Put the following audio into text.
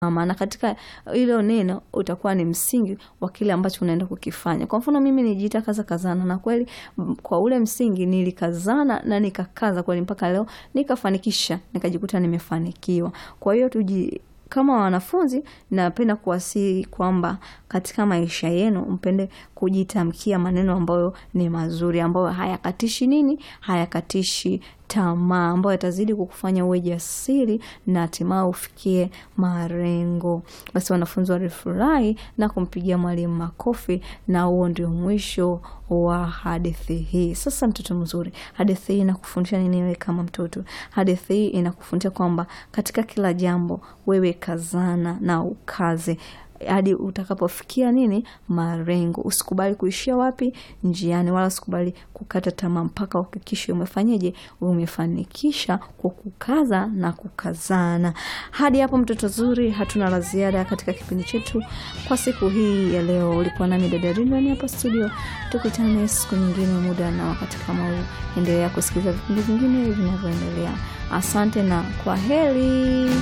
maana katika hilo neno utakuwa ni msingi wa kile ambacho unaenda kukifanya. Kwa mfano mimi nijiita kaza kazana, na kweli m- kwa ule msingi nilikazana na nikakaza kweli mpaka leo nikafanikisha, nikajikuta nimefanikiwa. Kwa hiyo tuji kama wanafunzi napenda kuwasihi kwamba katika maisha yenu mpende kujitamkia maneno ambayo ni mazuri, ambayo hayakatishi nini, hayakatishi tamaa, ambayo yatazidi kukufanya uwe jasiri na hatimaye ufikie malengo. Basi wanafunzi walifurahi na kumpigia mwalimu makofi, na huo ndio mwisho wa hadithi hii. Sasa mtoto mzuri, hadithi hii inakufundisha nini wewe kama mtoto? Hadithi hii inakufundisha kwamba katika kila jambo wewe kazana na ukaze hadi utakapofikia nini malengo. Usikubali kuishia wapi njiani, wala usikubali kukata tamaa mpaka uhakikishe umefanyeje, umefanikisha kwa kukaza na kukazana. Hadi hapo mtoto zuri, hatuna la ziada katika kipindi chetu kwa siku hii ya leo. Ulikuwa nami dada Rinwani hapa studio, tukutane siku nyingine, muda na wakati kama huu. Endelea kusikiliza vipindi vingine vinavyoendelea. Asante na kwa heri.